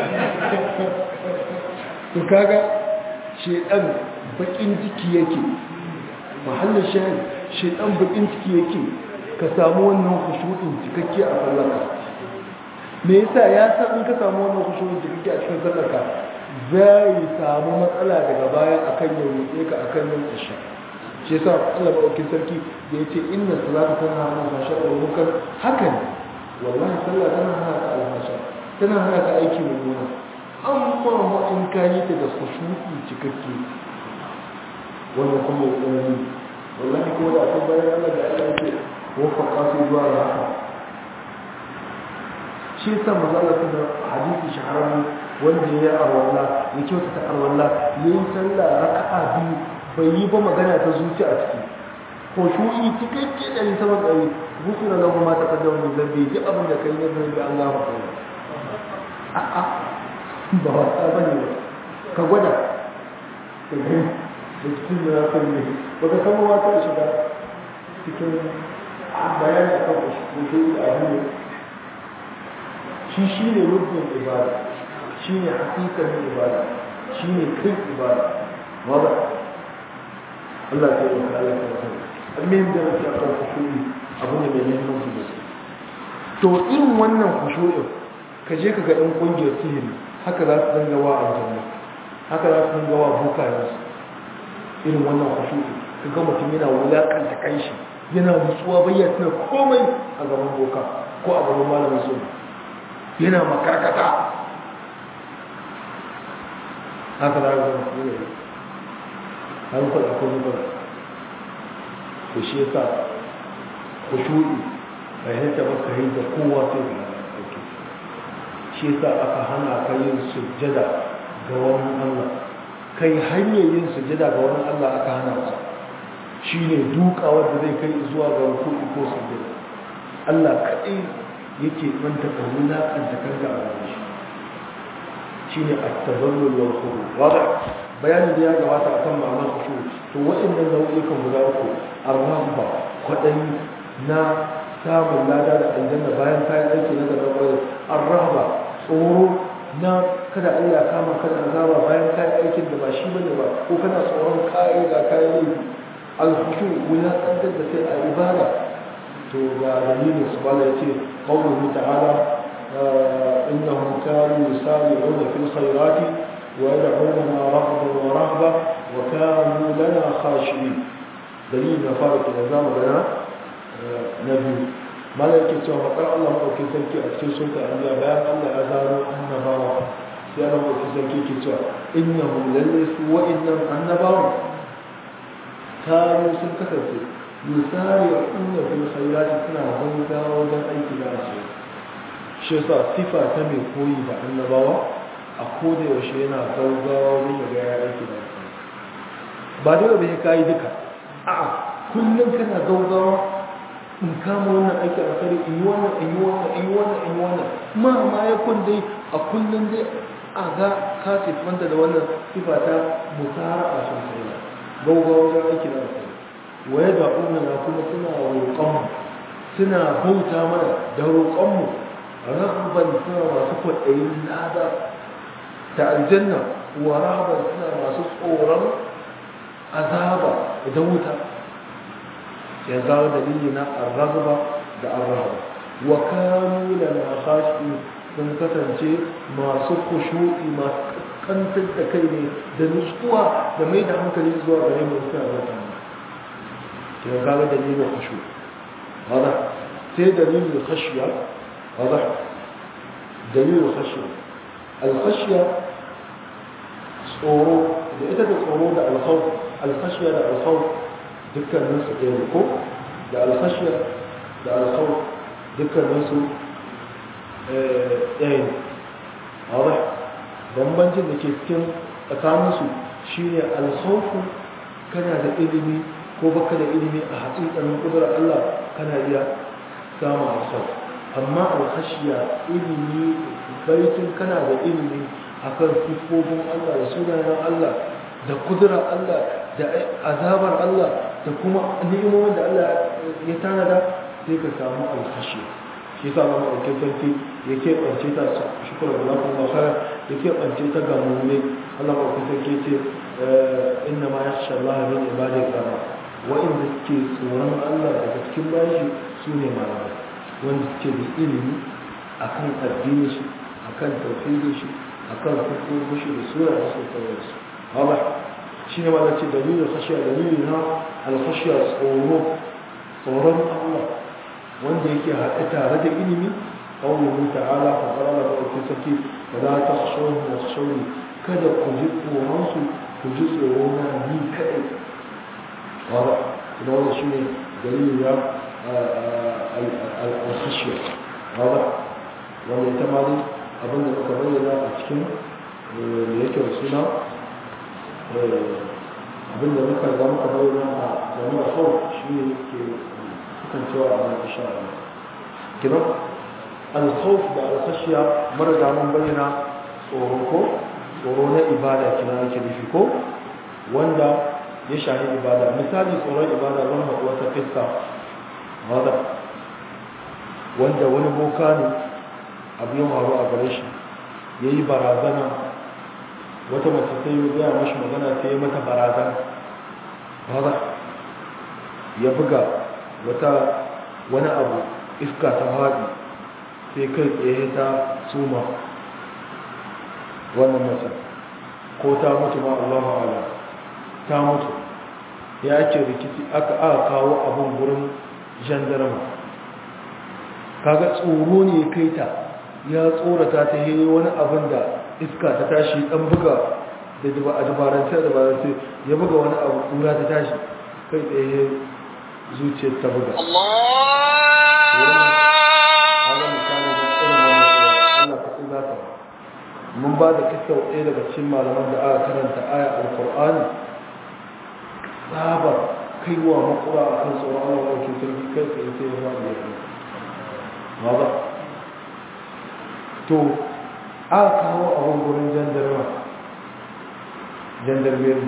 to kaga shedan bakin ciki yake mahallin shahin shedan bakin ciki yake ka samu wannan khushu'in cikakke a sallaka me yasa ya san in ka samu wannan khushu'in cikakke a cikin sallaka zai samu matsala daga baya akan yau ne ka akan yin isha shi yasa Allah madaukakin sarki da yace inna salata tana hana fasha wa munkar haka ne wallahi sallah tana hana ka alfasha tana hana ka aiki mummuna amma ma in ka yi ta da khushu'i cikakke wannan kuma ya tsanani wallahi ko da akwai bayan Allah da Allah yake wafaka su zuwa ga haka shi yasa manzo Allah kuma hadisi shahararren wanda ya yi arwalla ya kyautata arwalla ya yi sallah raka'a biyu bai yi ba magana ta zuci a ciki ko shu'i cikakke ɗari sama ɗari gufina lahu ma ta kaddama min zambi duk abin da kai na zambi an gama kai a'a ba wasa ba ne ka gwada ka gani da cikin da ya kai ne ba ka san ma ta shiga cikin bayani akan shu'i a hannu shi shi ne rubin ibada shi ne hakikanin ibada shi ne kai ibada wadda Allah ta yi wa Allah ta yi almin da nake akan kushuri abu ne mai muhimmanci da su to irin wannan kushurin ka je ka ga ɗan ƙungiyar sihiri haka za su dinga wa aljanna haka za su dinga wa bukayensu irin wannan kushuri ka ga mutum yana wulaƙanta kai shi yana nutsuwa bayyana komai a gaban boka ko a gaban malamin sunna yana makarkata haka za a zama ne har kwa da kuma ba da shi ya sa ku shuɗi bai hanta ba ka yi da kowa sai ga ɗauke shi ya sa aka hana ka yin sujjada ga wani allah kai hanyar yin sujjada ga wani allah aka hana ka shi ne duka wanda zai kai zuwa ga rukuni ko sujjada allah kaɗai yake manta ka wulaƙanta kanka a gare shi shi ne a tazallul wal khuru wada bayanin da ya gabata a kan ma'anar khushu to waɗannan nau'ikan guda uku arrahba kwaɗayi na samun lada da aljanna bayan kayan aiki na gaban ƙwayar arrahba tsoro na kada Allah ya kama kada azaba bayan kayan aikin da ba shi bane ba ko kana tsoron kayan ga kayan laifi alkhushu wulaƙantar da kai a ibada to ga dalilin su bala ya ce qawluhu ta'ala innahum kanu yusari'una fil khairati wa yad'unana raghban wa rahba wa kanu lana khashi'in dalilin na fara da zamu gana na biyu mala yake cewa fakar Allah madaukakin sarki a cikin sunka anbiya bayan Allah ya zaro annabawa sai Allah madaukakin sarki yake cewa innahum lalle su wa'innan annabawa kanu sun kasance misali a inda fil khairati suna gaggawa wajen aiki da ashe shi yasa sifa ta mai koyi da annabawa a koda yaushe yana gaggawa wajen ya ga ya aiki da ashe ba dole bai kai duka a'a kullum kana gaggawa in kama wannan aiki a kare in yi wannan in yi wannan in yi wannan in yi wannan ma ma ya kun dai a kullum dai a ga ka sifanta da wannan sifa ta musara a sosai gaggawa wajen aiki da ashe waye da na kuma suna roƙonmu suna bauta mana da roƙonmu rahaban suna masu kwaɗayin lada da aljanna wa rahaban suna masu tsoron azaba da wuta ya zawo dalili na arragba da arrahaba wa kanu lana khashi sun kasance masu kushu'i masu kantar da kai ne da nutsuwa da mai da hankali zuwa gare mu suna zata يبقى هذا دليل الخشوع واضح سي دليل الخشية واضح دليل الخشية الخشية صورو إذا أتت الصورو ده الخوف الخشية ده الخوف ذكر الناس يركو ده الخشية ده الخوف ذكر الناس ايه واضح bambancin da ke cikin tsakaninsu shine alkhawfu kana da ilimi ko baka da ilimi a haƙiƙanin ƙudurar Allah kana iya samun alkhawf amma alkhashiya ilimi baitin kana da ilimi akan sifofin Allah da sunayen Allah da kudura Allah da azabar Allah da kuma ni'imomin da Allah ya tanada sai ka samu alkhashiya shi yasa ba mu sarki ya keɓance ta shukura da lafi makara ya keɓance ta ga mummai Allah ba ku sarki ce inna ma ya sha Allah min ibadai rama wa'inda suke tsoron Allah daga cikin bashi su ne malamai wanda suke da ilimi akan addini shi akan tauhidi shi akan hukumu shi da sura da suka kawo su haba shi ne ma da ce dalilin khashiya dalilin na alkhashiya tsoro tsoron Allah wanda yake haɗe tare da ilimi ƙaunin ta'ala fa ƙarara da ɗauki sake ba za ta shawar da shawar kada ku ji tsoronsu ku ji tsoro na ni kaɗai wadda kuma wanda shi ne dalilin ya alkhashiyar wadda wanda ita ma dai abinda muka bayyana a cikin da yake da suna abinda muka ga muka bayyana a jami'a kawai shi ne ke kasancewa a wani insha Allah kina al-khawf da al-khashya marga mun bayyana tsoro ko tsoro na ibada kina ake nufi ko wanda ya shahi ibada misali tsoron ibada zan haɗu wata kissa wanda wanda wani boka ne abu yin faru a gare shi ya yi barazana wata mace sai ya gaya mashi magana sai ya mata barazana wanda ya buga wata wani abu iska ta haɗi sai kai tsaye ta suma wannan mace ko ta mutu ma Allah ala ta mutu ya ake rikici aka aka kawo abin gurin jandarma kaga tsoro ne ya kai ta ya tsorata ta yi wani abin da iska ta tashi dan buga da a dabarance da dabarance ya buga wani abu kura ta tashi kai tsaye zuciyar ta buga mun ba da kisa ɗaya daga cikin malaman da aka karanta aya alkur'ani tsabar kaiwa makura a kan tsoron allah wa ke sarki kai tsaye sai ya faɗi ya kai ba to aka kawo abin gurin jandarma jandarmeri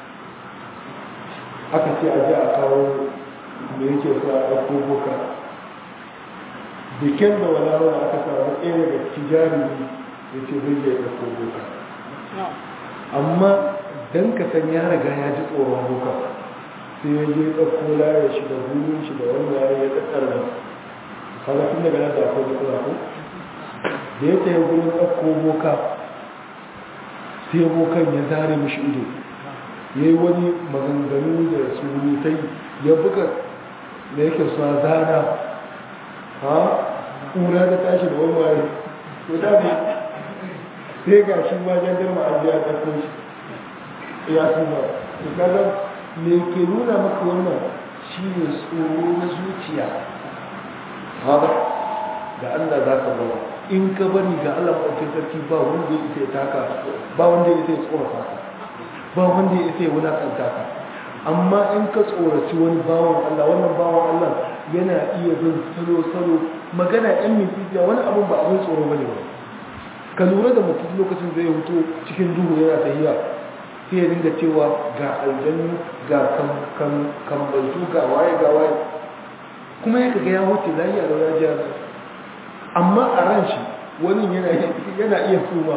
aka ce a ji a kawo da yake so a ɗauko boka bikin da wala wani aka samu ɗaya daga tijari ya ce zai je ɗauko boka amma don ka san ya riga ya ji tsoron boka sai ya je ɗauko layar shi da hulun shi da wani yare ya ɗaɗɗar da kaga tun daga nan da akwai matsala ko da ya tsaye gurin ɗauko boka sai bokan ya zare mishi ido ya yi wani maganganu da surutai ya buga da yake suna zana ha ƙura da tashi da wani waye to da ne sai ga shi wajen girma an biya ɗarko shi ya suna to kaga me ke nuna maka wannan shi ne tsoro na zuciya haɗa da allah za ka zama in ka bari ga allah maɗaukin sarki ba wanda ya isa ya taka ba wanda ya isa ya tsorata ka ba wanda ya isa ya wulakanta ka amma in ka tsoraci wani bawan Allah wannan bawan Allah yana iya bin salo-salo magana yan mintiya wani abin ba abin tsoro bane ba ka lura da mutum lokacin zai hutu cikin duhu yana tahiya sai ya dinga cewa ga aljannu ga kambaltu ga waye ga waye kuma ya kaga ya wuce lafiya da wajen jihar amma a ran shi wani yana iya suma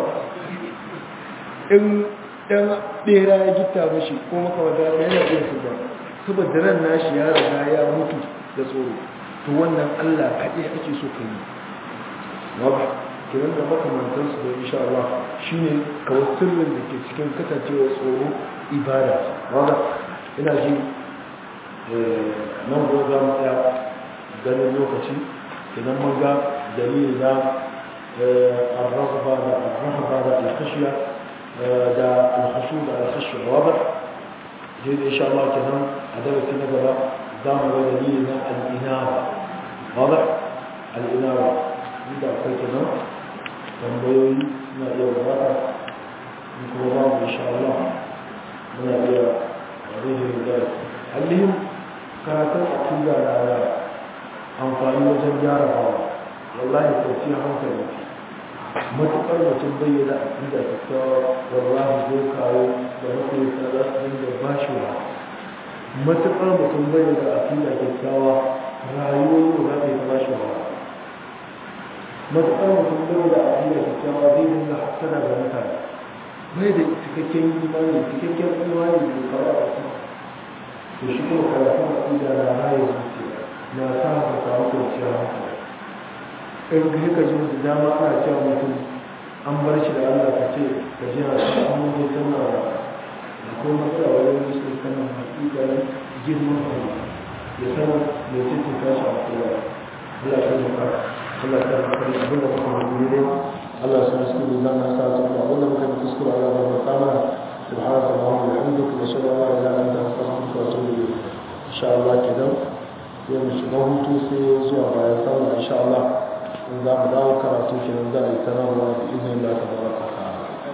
in dan bera ya gita mashi ko makamata da yana iya su ba saboda ran nashi ya riga ya mutu da tsoro to wannan Allah kaɗai ake so ka yi waba kiran da makamantansu da insha Allah shine kawai sirrin da ke cikin kasancewa tsoro ibada waba ina ji nan gobe za mu tsaya ganin lokaci idan mun ga dalili na الرغبة الرهبة الخشية da alhashu da alhashu wadda zai da insha Allah kenan a darasi na gaba za mu ga dalili na al'inawa wadda al'inawa inda akwai kenan tambayoyi suna iya gabata in kuma babu insha Allah muna iya rihin da allihim karatun akida na da amfani wajen gyara bawa wallahi kwanciyar hankali matuƙar mutum bayyana a ƙida kyakkyawa wallahi zai kawo da makoyata za su dinga ba shi wa matuƙar mutum bayyana a ƙida kyakkyawa rayuwar yau za ta yi ta ba shi wa matuƙar mutum bayyana a ƙida kyakkyawa zai dinga hasana ga mutane bai da cikakken imani cikakken imani da kawo a cikin to shi kuma karatun a ƙida na raye zuciya na sa ka samu kwanciyar hankali in kai ka jin da dama ana cewa mutum an bar shi da Allah ka ce ka ji a cikin amma tana da ko matsala wajen musu kana hakikar girman Allah ya san mai cikin tashi a kowa Allah ya maka Allah ya maka abin da kuma hannu ne Allah ya san su ne zan sa ta kuma abin da muka yi kuskure Allah ya maka mana سبحانك اللهم وبحمدك نشهد ان لا اله الا انت نستغفرك ونتوب اليك ان شاء الله كده يوم shiga hutu sai zuwa bayan sallah insha Allah in za mu dawo karatu kenan za a yi sanarwa da izinin Allah ta baraka